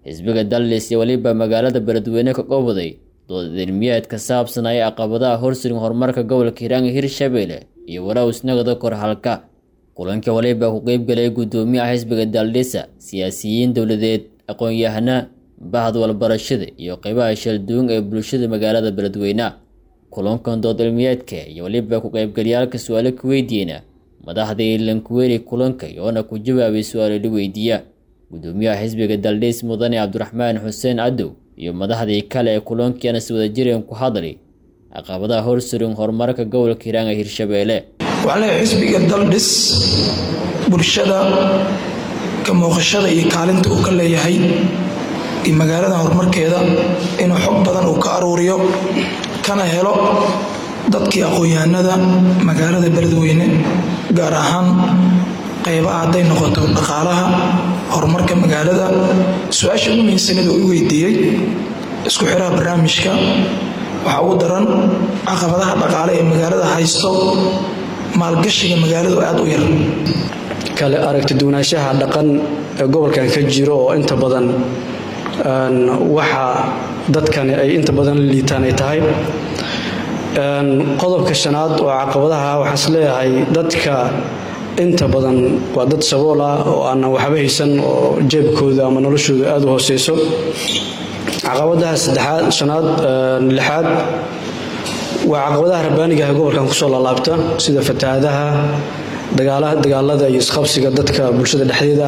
xisbiga dallis iyo weliba magaalada beledweyne ka qowday dood cilmiyeed ka saabsan ay caqabadaha horsurin horumarka gobolka hiiraan hirshabelle iyo waraawsnagada korhalka kulanka waliba ku qeybgalay guddoomiyaha xisbiga daldhisa siyaasiyiin dowladeed aqoon-yahana bahda walbarashada iyo qeybaha shalduun ee bulshada magaalada beledweyne kulankan dood cilmiyeedka iyo weliba ku qeybgalyaalka su-aalo ka weydiiyena madaxdii lankuweri kulanka iyoona ku jawaabay su-aalo la weydiiya guddoomiyaha xisbiga daldhis mudane cabdiraxmaan xuseen cadow iyo madaxdii kale ee kulankiana si wada jireen ku hadlay caqabadaha horsurin horumarka gobolka hiiraan ee hirshabelle waxaa leeyahay xisbiga daldhis bulshada ka muuqashada iyo kaalinta uu ka leeyahay iyo magaalada horumarkeeda inuu xog badan uu ka aruuriyo kana helo dadkii aqoon-yahanada magaalada beledweyne gaar ahaan qaybaha hadday noqoto dhaqaalaha horumarka magaalada su-aasha ugu muhiimsanid uu i weydiiyey isku xiraha barnaamijka waxaa ugu daran caqabadaha dhaqaale ee magaalada haysto maalgashiga magaaladu aada u yar kale aragti duwanaanshaha dhaqan ee gobolkan ka jiro oo inta badan waxa dadkani ay inta badan liitaan ay tahay qodobka shanaad oo caqabadaha waxaan is leeyahay dadka inta badan waa dad sabool ah oo aanan waxba haysan oo jeebkooda ama noloshooda aada u hooseyso caqabadaha saddexaad shanaad lixaad waa caqabadaha rabbaaniga ah gobolkan kusoo laalaabta sida fatahaadaha dagaalada iyo isqabsiga dadka bulshada dhexdeeda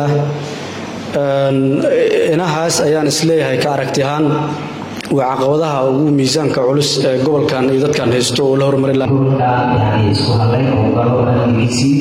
ah inahaas ayaan isleeyahay ka aragti ahaan waa caqabadaha ugu miisaanka culus ee gobolkan iyo dadkan haysto oo la horumari isku hadlayn oo galo amnigiisii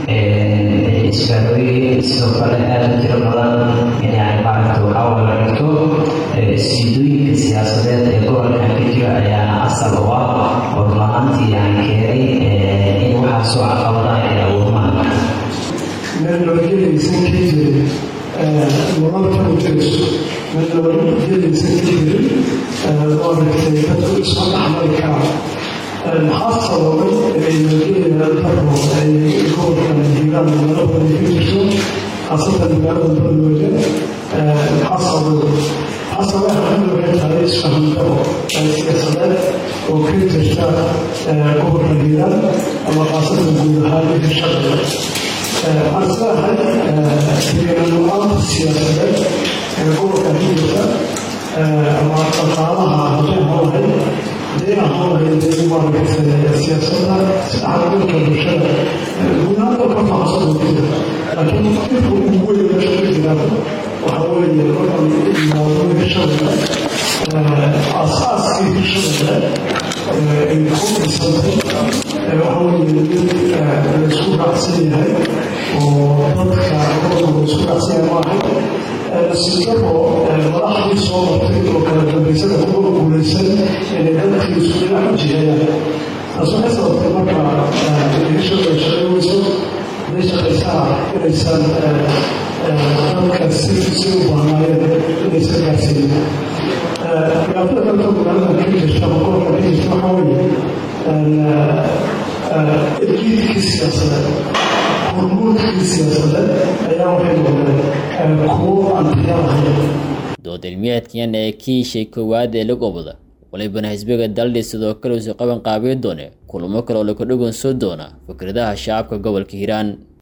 isfaarooyin sidoo kale aada u tiro badan yani maaragta waxaa wala dhigto siidooyinka siyaasadeed ee gobolkan ka jira ayaana asal u ah oo runahaantii yani keenay in waxaasoo caqabadaha ay abuurmaan nabadgelaysan ka jirin nololka u jirayso mid nabadgelaysan ka jirin maaragtay dadku isma dhaxmari karaan maxaa sababay inay nabadgelya daro ay gobolkan hiiraan meelo badan ka jirto khaasatan magaalada beledweyne maxaa sababay maxaa sababay arrinta waxay tahay isfahan daro siyaasadeed oo ka jirta gobolkan hiiraan ama khaasatan guud ahaan hirshabelle waxaan isleehay deegaanla-aanta siyaasadeed ee gobolka hijirka ama dhaqaalaha hadday holahay hadayna holahay dee maaragtay siyaasadda isdhexgalka bulshada guunaanta ka faahsan jira laakiin dhibka ugu weyn meesha ka jira waxa weeye markan imaado hirshabelle aasaaskii hirshabelle ay ku dhisantay waxa weeye mid laysku raacsan yahay oo dadka gobolka laysku raacsan yahay maahay sidabo madaxdii soo martay oo kala dambaysada kuwa guulaysan inay dadkii isku dhinac u jiheeyaan taas waxay sababtay marka hishada shaqay weyso haday shaqaysaa inaysan dadka si si u baahnaayeen inaysan gaarsiinin dhibaatada kalka magaalada ka jirta ama gobolka ka jirta waxaa weeye ejiidkii siyaasadeed hormuudkii siyaasadeed ayaa waxay noqdeen kuwo aan tiya lahayn dood cilmiyeedkan ee kiishay koowaad ee la gobada walibana xisbiga daldhis sidoo kale usu qaban qaabiyi doone kulamo kale oo laga dhugan soo doona fikradaha shacabka gobolka hiiraan